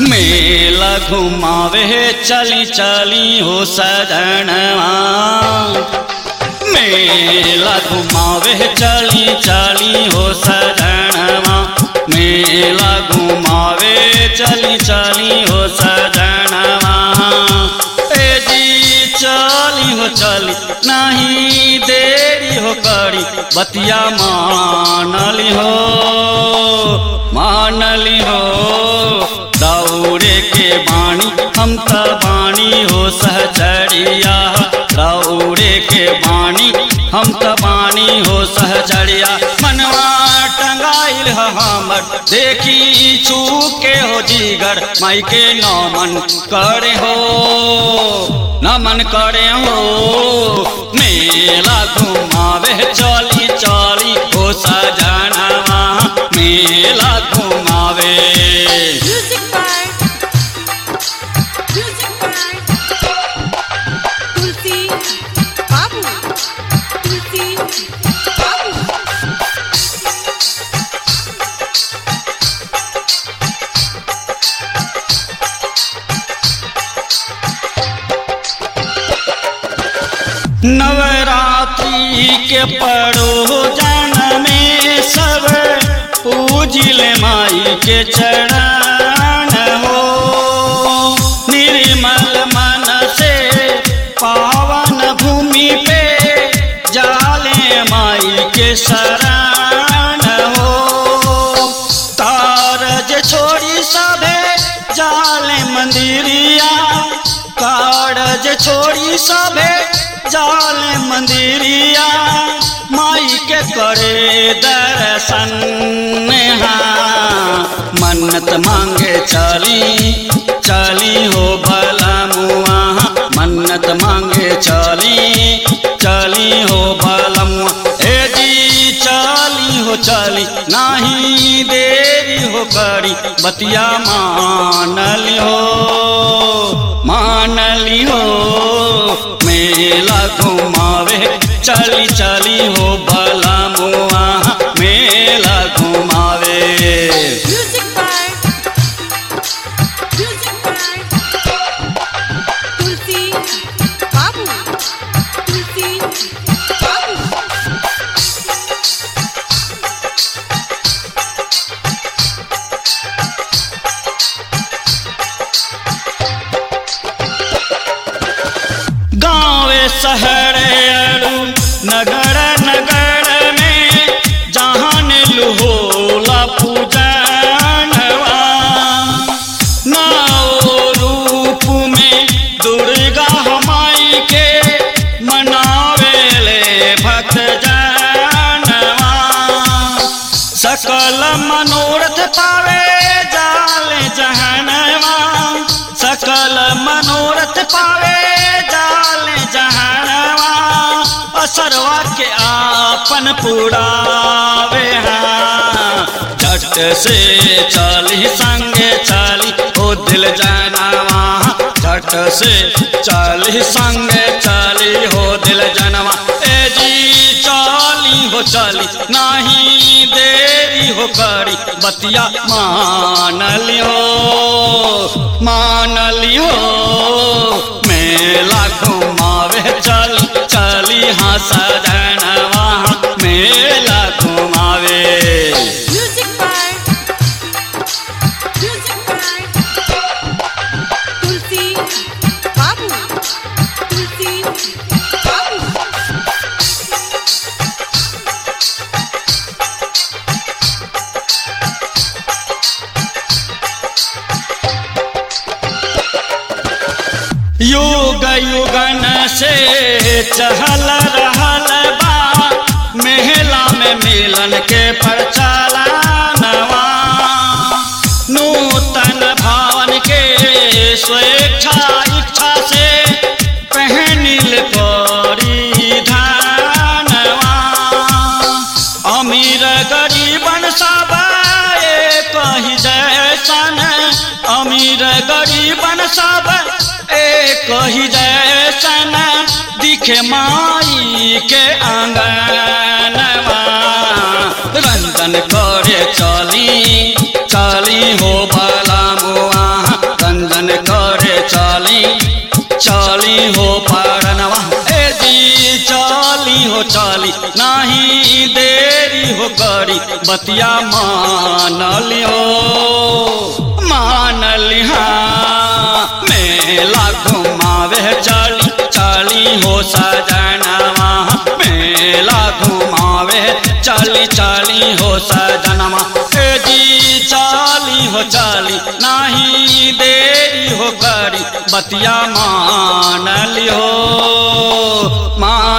मेला घुमावे चली चली हो सजनवा मेला घुमावे चली चली हो सजनवा मेला घुमावे चली चली हो सजनवा ए जी चली हो चली नहीं देरी हो करी बतिया मानली हो मानली हो दौड़े के बाणी हम त बाणी हो सहचरिया दौड़े के बाणी हम त बाणी हो सहचरिया मनवा टंगाइल ह हमर देखी चूके हो जीगर माई के नमन करे हो नमन करे हो मेला घुमावे चली चली हो सजनवा मेला घुमावे Music by Music by Tulsi Babu Tulsi Babu Navratri के पड़ो जन में सब पूजिल माई के चरण हो निर्मल मन से पावन भूमि पे जाले माई के शरण हो कारज छोड़ी सभे जाले मंदिरिया कारज छोड़ी सभे जाले मंदिरिया माई के करे दर्शन हाँ मन्नत मांगे चली चली हो भला मुआ मन्नत मांगे चली चली हो भला मुआ ए जी चली हो चली नाही देरी हो करी बतिया मानली हो मानली हो मेला घुमावे चली चली हो भला मुआ मेला घुमावे Music by Music by Tulsi Babu Tulsi Babu गाँव शहर अरु नगर नगर में जहान लुहोला पूजनवा नौ रूप में दुर्गा हमाई के मनावेले भक्त जनवा सकल मनोरथ पावे जाले जहनवा सकल मनोरथ पावे जाले जहनवा असरवा के आपन पुरावे हाँ झट से चली संगे चली ओ दिल जनवा झट से चली संगे चली हो दिल जनवा ए जी चली हो चली नहीं देरी हो करी बतिया मान लियो मान लियो मेला घुमावे चली चली हाँ सजनवा मेला घुमावे Music by Music by Tulsi Babu Tulsi Babu युग युगन से चहल रहल बा मेला में मिलन के प्रचलनवा नूतन भावन के स्वेच्छा इच्छा से पहनिल परिधानवा अमीर गरीबन सब एक ही जैसन अमीर गरीबन सब एक ही जैसन दिखे माई के आंगनवा रंजन करे चली चली हो भला मुआ हो करी बतिया मान लियो मान लिहा मेला घुमावे चली चली हो सजनवा मेला घुमावे चली चली हो सजनवा ए जी चाली हो चाली नाही देरी हो करी बतिया मान लियो मान